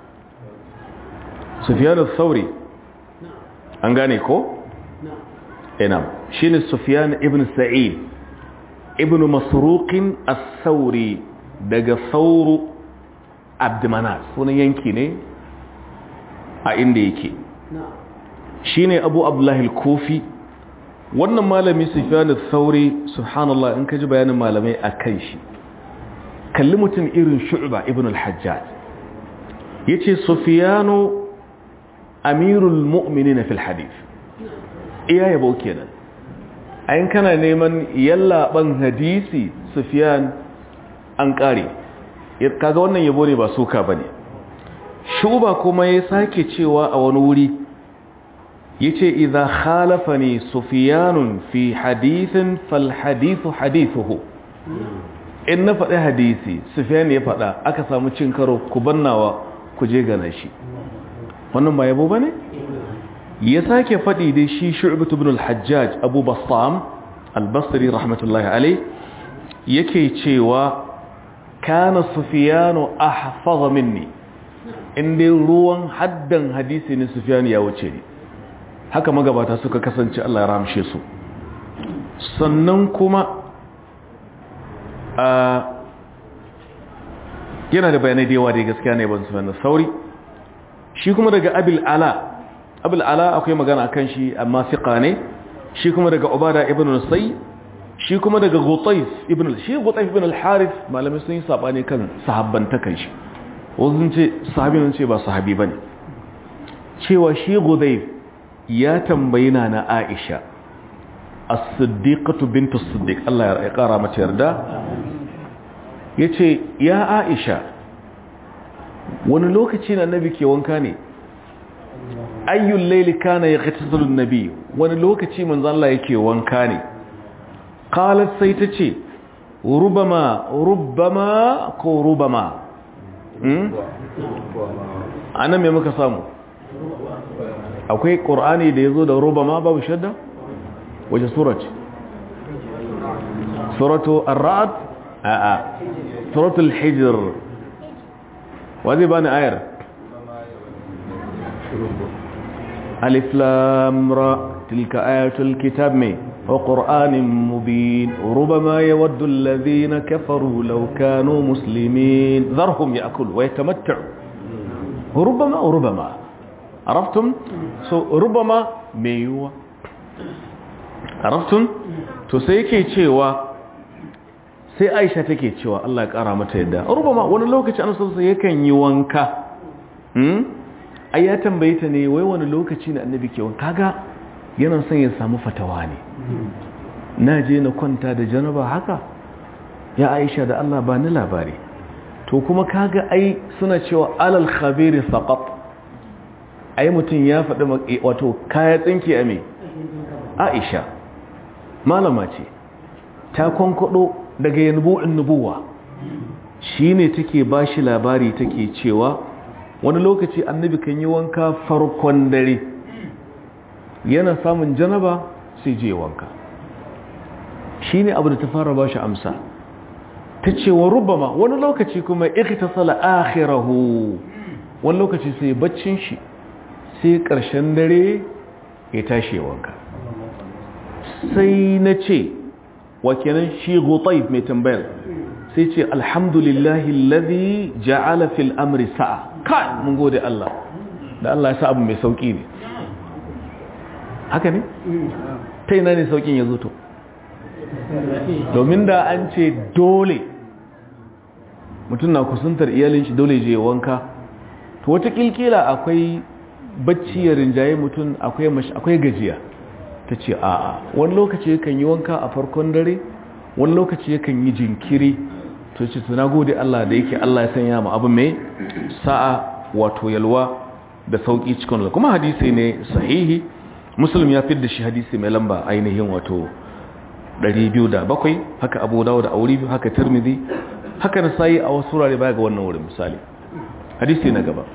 Sufyan al-Thawri an gane ko نعم ina shine Sufyan ibn Sa'id ibn Masruq as-Thawri daga Thawru Abdmanaf sunan yanki ne a inda yake نعم shine Abu Abdullah al-Kufi wannan malami Sufyan al-Thawri subhanallah in kaji bayanin malamai akan shi kalli mutum irin Shu'ba ibn al-Hajjaj yace Sufyanu amirul mu'minin fil hadith iya yabo kenan ayin kana neman yallaban hadisi Sufyan an kare kaga wannan yabo ne ba suka bane shuba kuma ya sake cewa a wani wuri yace idza khalafani sufyanun fi hadithin fal hadithu hadithuhu in na faɗi hadisi sufyan ya faɗa aka samu cin karo ku bannawa ku je gana shi wannan ba yabo bane ya sake faɗi dai shi shu'batu ibn al-hajjaj abu basam al-basri rahmatullahi alayh yake cewa kana sufyanu ahfaza minni inda ruwan haddan hadisi ne sufyanu ya wuce ni haka magabata suka kasance Allah ya ramshe su sannan kuma a yana da bayanai da yawa da gaskiya ne ban sufyanu sauri shi kuma daga abil ala abil ala akwai magana akan shi amma fiqa ne shi kuma daga ubada ibn nusay shi kuma daga gutayf ibn shi gutayf ibn al-harith malamai sun yi sabani kan sahabbantakan shi wasu ce sahabi nan ce ba sahabi bane cewa shi gutayf ya tambayi na na Aisha as-siddiqatu bint as-siddiq Allah ya kara mata yarda yace ya Aisha wani lokaci na annabi ke wanka ne ayyul layli kana yaghtasilu an-nabi wani lokaci manzo Allah yake wanka ne qalat sai tace rubama rubama ko rubama hmm anan me muka samu akwai qur'ani da yazo da rubama babu shadda wace sura ce suratu ar-ra'd a a suratu al-hijr wazi bani ayar alif lam ra tilka ayatul kitab mai وقرآن مبين ربما يود الذين كفروا لو كانوا مسلمين ذرهم يأكلوا ويتمتعوا ربما وربما عرفتم so ربما ميوا عرفتم to sai yake cewa sai Aisha take cewa Allah ya kara mata yadda rubama wani lokaci an san sai yakan yi wanka hmm ai ya tambaye ta ne wai wani lokaci ne annabi ke wanka kaga yana son ya samu fatawa ne na je na kwanta da janaba haka ya aisha da Allah ba ni labari to kuma kaga ai suna cewa alal khabiri saqat ai mutum ya faɗi wato kaya tsinki a me aisha malama ce ta kwankwado daga yanbu'in nubuwa shine take bashi labari take cewa wani lokaci annabi kan yi wanka farkon dare yana samun janaba sai je wanka shi ne abu da ta fara ba shi amsa ta ce wa rubama wani lokaci kuma ikhtasala akhirahu wani lokaci sai baccin shi sai ƙarshen dare ya tashi wanka sai na ce wa kenan shi gutayb mai tambayar sai ce alhamdulillahi alladhi ja'ala fil amri sa'a kai mun gode Allah da Allah ya sa abu mai sauki ne haka ne ta ina ne saukin ya zuto domin da an ce dole mutum na kusantar iyalin shi dole je wanka to wata kilkila akwai bacci ya rinjaye mutum akwai gajiya ta ce a'a wani lokaci yakan yi wanka a farkon dare wani lokaci yakan yi jinkiri to ce tuna gode Allah da yake Allah ya sanya mu abu mai sa'a wato yalwa da sauki cikin kuma hadisi ne sahihi muslim ya fidda shi hadisi mai lamba ainihin wato 207 haka abu dawo da auri haka tirmidhi haka na sayi a wasu wurare baya ga wannan wurin misali hadisi na gaba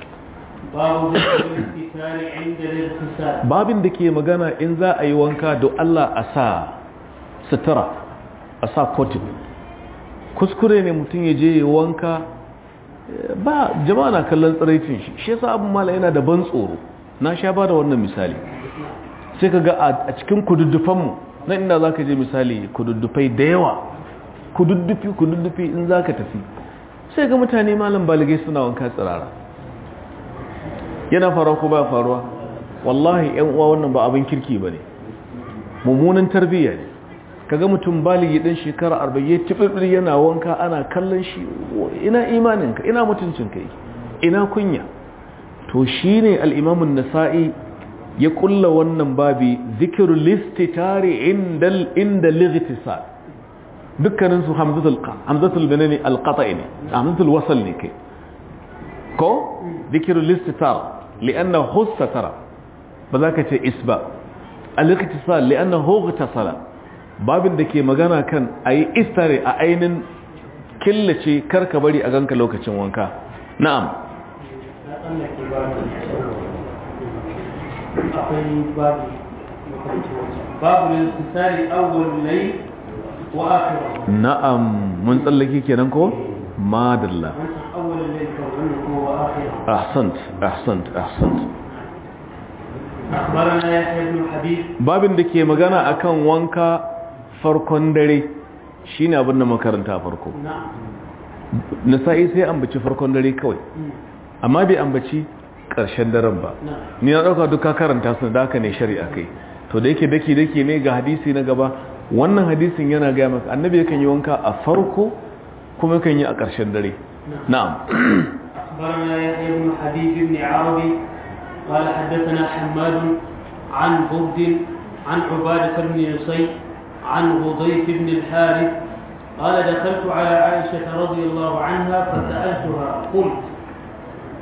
babin da ke magana in za a yi wanka da Allah a sa sutura a sa kotin kuskure ne mutum ya je wanka ba jama'a na kallon tsiraicin shi shi yasa abin mala yana da ban tsoro na sha ba da wannan misali sai ka ga a cikin kududdufanmu nan inda za ka je misali kududdufai da yawa kududdufi kududdufi in za ka tafi sai ga mutane malam baligai suna wanka tsirara yana faruwa ko ba faruwa wallahi yan uwa wannan ba abin kirki ba ne mummunan tarbiyya ne kaga mutum baligi ɗin shekara arba'in tibir yana wanka ana kallon shi ina imaninka ina mutuncinka ina kunya to shine al-imamun nasa'i ya kulla wannan babi zikiru listitari inda inda lightisal dukkanin su hamzatul hamzatul banani alqata'i ne hamzatul wasl ne kai ko zikiru listitar lianna hussatara ba za ka ce isba al-ightisal lianna hughtasala babin da ke magana kan ayi istare a ainin killace karka bari a ganka lokacin wanka na'am akwai babu babu lintisari awwal layl wa akhiru na'am mun tsallake kenan ko madalla awwal layl ka wannan ko wa akhiru ahsant ahsant ahsant akhbarana yahya ibn habib babin da ke magana akan wanka farkon dare shine abin da makaranta farko na'am nasa'i sai ambaci farkon dare kawai amma bai ambaci ƙarshen daren ba ni na ɗauka duka karanta su da haka ne shari'a kai to da yake dake dake ne ga hadisi na gaba wannan hadisin yana gaya maka annabi yakan yi wanka a farko kuma yakan yi a ƙarshen dare na'am أخبرنا يحيى بن حبيب بن عربي قال حدثنا حماد عن برد عن عبادة بن نصي عن غضيف بن الحارث قال دخلت على عائشة رضي الله عنها فسألتها قلت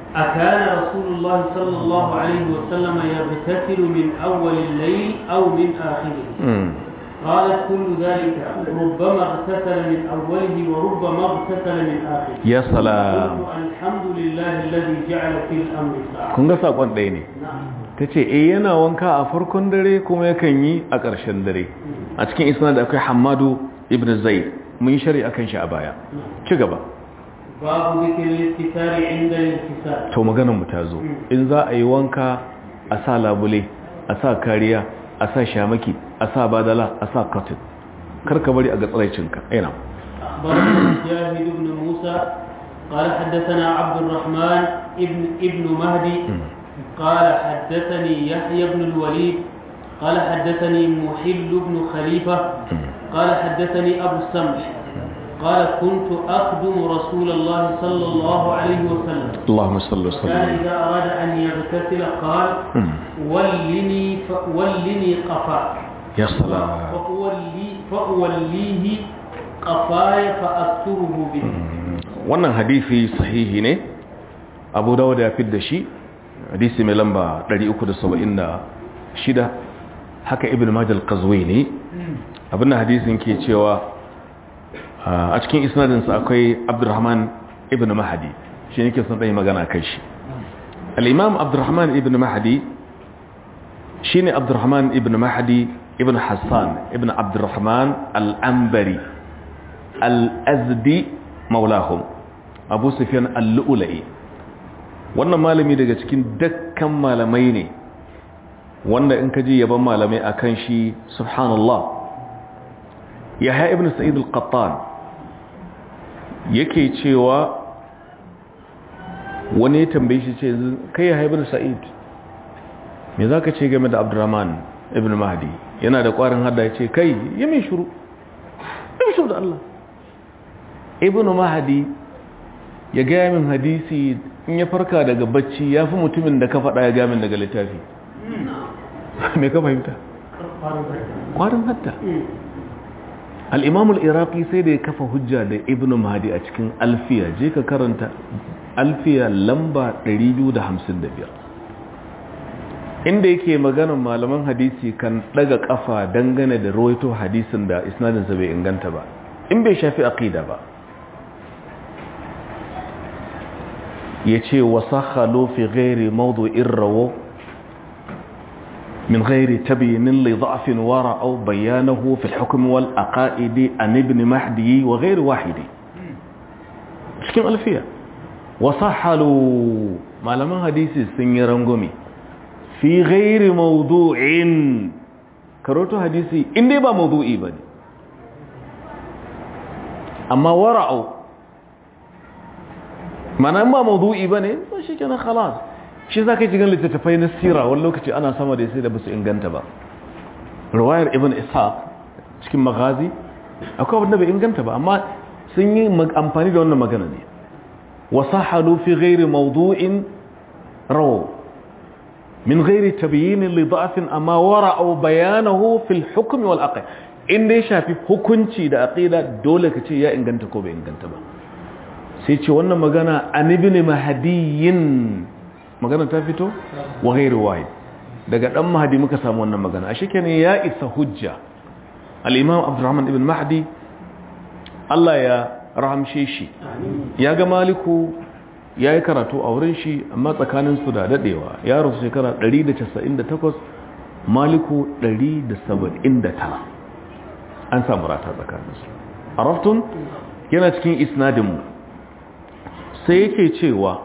أكان رسول الله صلى الله عليه وسلم يغتسل من أول الليل أو من آخره قالت كل ذلك ربما اغتسل من أوله وربما اغتسل من آخره يا سلام قلت الحمد لله الذي جعل في الأمر ساعة kun ga sakon ɗaya ne نعم ta ce eh yana wanka a farkon dare kuma yakan yi a ƙarshen dare a cikin isna da akwai hamadu ibn zaid mun yi shari akan shi a baya ci gaba باب ذكر الاستتار عند الانكسار to maganar mu ta zo in za a yi wanka a sa labule a sa kariya a sa shamaki a sa badala a sa cotton karka bari a ga tsaraicinka ina أخبرنا مجاهد بن موسى قال حدثنا عبد الرحمن ابن ابن مهدي قال حدثني يحيى بن الوليد قال حدثني محل بن خليفة قال حدثني أبو السمح قال كنت أخدم رسول الله صلى الله عليه وسلم Allahumma salli wa كان sallim إذا أراد أن يغتسل قال ولني ف... ولني قفا ya salam فأولي فأوليه قفاي فأستره به wannan hadisi sahihi ne abu dawud ya fidda shi hadisi mai lamba 376 haka ibn majal qazwini abinda hadisin ke cewa a cikin isnadinsa akwai abdurrahman ibn mahadi shi ne ke son ɗaya magana kai shi al'imam abdurrahman ibn mahadi shi ne abdurrahman ibn mahadi ibn hassan ibn abdurrahman al'ambari al'azdi maulahum abu sufiyan al'ula'i wannan malami daga cikin dakkan malamai ne wanda in ka ji yaban malamai a kan shi subhanallah ya ha ibn sa'id al-qattan yake cewa wani ya tambaye shi ce kai ya ha ibn sa'id me za ka ce game da abdurrahman ibn mahdi yana da ƙwarin hada ya ce kai yi min shuru yi min shuru da Allah ibn mahdi ya gaya min hadisi in ya farka daga bacci ya fi mutumin da ka faɗa ya gaya min daga littafi me ka fahimta ƙwarin hadda al'imamul iraqi sai da ya kafa hujja da ibn mahdi a cikin alfiya je ka karanta alfiya lamba 255 inda yake maganin malaman hadisi kan daga kafa dangane da rawaito hadisin da isnadinsa bai inganta ba in bai shafi aqida ba ya ce wasakhalo fi gairi mawdu'in rawo من غير تبيين لضعف ورأوا بيانه في الحكم والأقائد عن ابن مهدي وغير واحد cikin alfiya wasahalu malaman hadisi sun yi rangwame fi ghairi mawdu'in karoto hadisi inda ba mawdu'i ba ne amma wara'u mana ba mawdu'i ba ne ba shi kenan khalas shi za ka yi cikin littattafai na sira wani lokaci ana sama da sai da basu inganta ba ruwayar ibn ishaq cikin magazi akwai abin da bai inganta ba amma sun yi amfani da wannan magana ne wasahalu fi ghairi mawdu'in raw min ghairi tabyin li da'fin amma wara'u bayanahu fil hukm wal aqid in dai shafi hukunci da aqida dole ka ce ya inganta ko bai inganta ba sai ce wannan magana an ibn mahdiyin magana ta fito wa ghairu wahid daga dan mahdi muka samu wannan magana a shikenan ya isa hujja al-imam abdurrahman ibn mahdi Allah ya rahamshe shi ya ga maliku ya yi karatu a wurin shi amma tsakanin su da dadewa ya rasu shekara 198 maliku 179 an samu rata tsakanin su araftun yana cikin isnadin mu sai yake cewa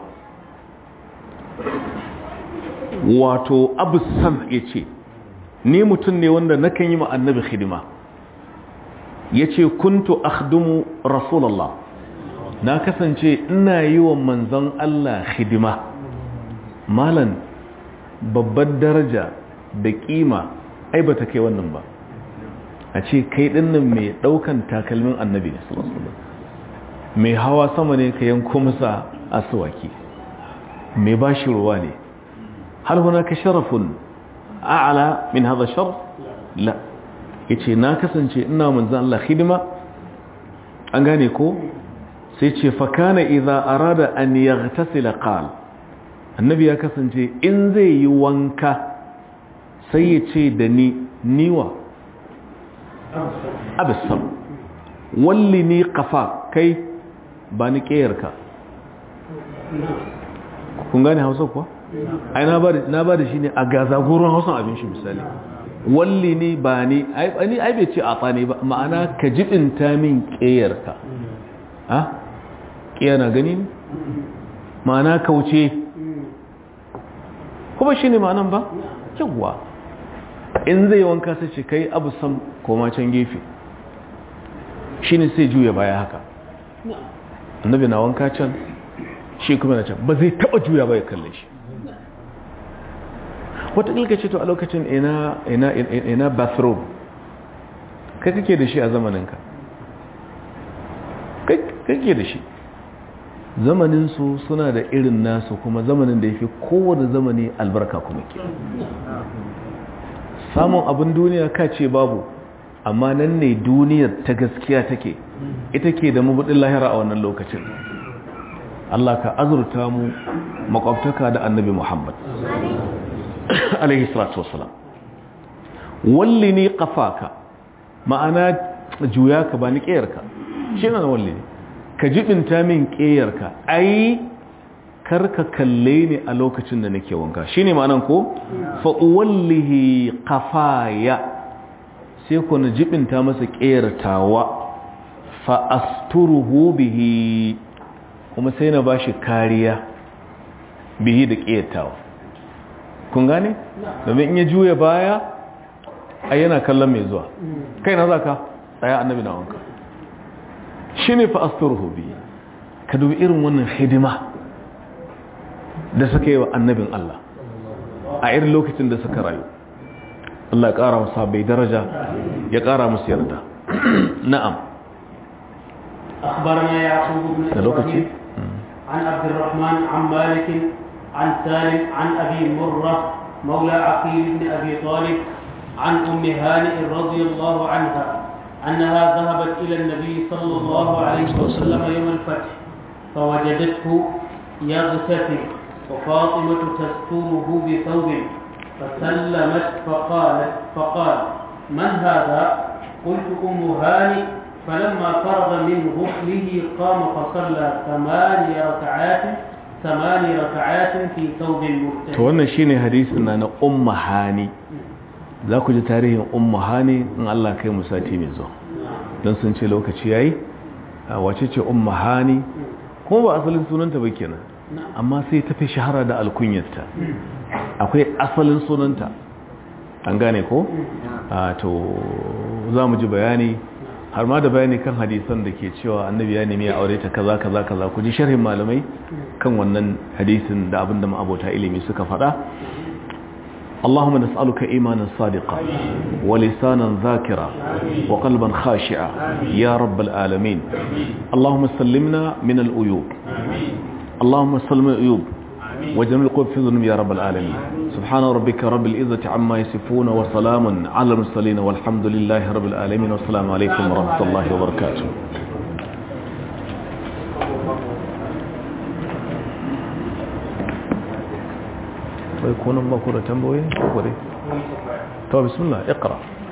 wato abu sam ya ce ni mutum ne wanda nakan yi annabi hidima ya ce kuntu akhdumu rasulallah na kasance ina yi wa manzon Allah hidima malan babbar daraja da kima ai ba ta kai wannan ba a ce kai dinnan mai daukan takalmin annabi ne mai hawa sama ne ka yanko masa asuwaki mai bashi ruwa ne هل هناك شرف أعلى من هذا الشرف لا yace na kasance ina manzan Allah hidima an gane ko sai ce fa kana idza arada an yaghtasila qal annabi ya kasance in zai yi wanka sai ya ce da ni niwa abisam walli ni kafa kai ba ni ƙeyarka kun gane hausa kuwa? ai na ba da shi ne a gazagoron hausan abin shi misali walli ni ba ni ai bai ce a tsane ba ma'ana ka jibinta min ƙeyarka ha? ƙeya na gani ne? ma'ana kauce kuma shi ne ma'anan ba? yawwa in zai wanka sai ce kai abu sam koma can gefe shi ne sai juya baya haka annabi na wanka can shi kuma na can ba zai taba juya baya kalle shi wata ƙilka ce to a lokacin ina ina ina bathrobe kai kake da shi a zamaninka kai kake da shi zamaninsu suna da irin nasu kuma zamanin da ya fi kowane zamani albarka kuma ke samun abin duniya ka ce babu amma nan ne duniyar ta gaskiya take ita ke da mabudin lahira a wannan lokacin Allah ka azurta mu makwabtaka da annabi Muhammad alaihi salatu wasalam walli ne kafaka ma'ana juya ka ba ni ƙeyarka shi na walli ne ka jibinta min ƙeyarka ai karka kalle ni a lokacin da nake wanka shine ma'anan ko fa wallihi qafaya sai ku na jibinta masa ƙeyartawa fa asturuhu bihi kuma sai na bashi kariya bihi da ƙeyartawa kun gane domin in ya juya baya ai yana kallon mai zuwa kai na zaka tsaya annabi na wanka shine fa asturuhu bihi ka dubi irin wannan hidima da suka yi wa annabin Allah a irin lokacin da suka rayu Allah ya ƙara musu bai daraja ya ƙara musu yarda na'am أخبرنا يعقوب بن إبراهيم عن عبد الرحمن عن مالك عن سالم عن أبي مرة مولى عقيل بن أبي طالب عن أم هانئ رضي الله عنها أنها ذهبت إلى النبي صلى الله عليه وسلم يوم الفتح فوجدته يغتسل وفاطمة تستوره بثوب فسلمت فقالت فقال من هذا قلت أم هاني فلما فرغ من غسله قام فصلى ثماني ركعات ثماني ركعات في ثوب to wannan shine hadisin na na ummu hani za ku ji tarihin ummu hani in Allah kai mu sati mai zuwa don sun ce lokaci yayi wace ce ummu hani kuma ba asalin sunanta ba kenan amma sai ta fi shahara da alkunyarta akwai asalin sunanta an gane ko? to za mu ji bayani har ma da bayani kan hadisan da ke cewa annabi ya nemi ya aure ta kaza kaza kaza ku ji sharhin malamai kan wannan hadisin da abin da ma'abota ilimi suka faɗa اللهم نسألك إيمانا صادقا ولسانا ذاكرا وقلبا خاشعا يا رب العالمين اللهم سلمنا من الأيوب اللهم سلم الأيوب وجميع القلوب في ذنوب يا رب العالمين سبحان ربك رب العزة عما يصفون وسلام على المرسلين والحمد لله رب العالمين والسلام عليكم ورحمة الله وبركاته ويكون الله كرة تنبوي تو بسم الله اقرأ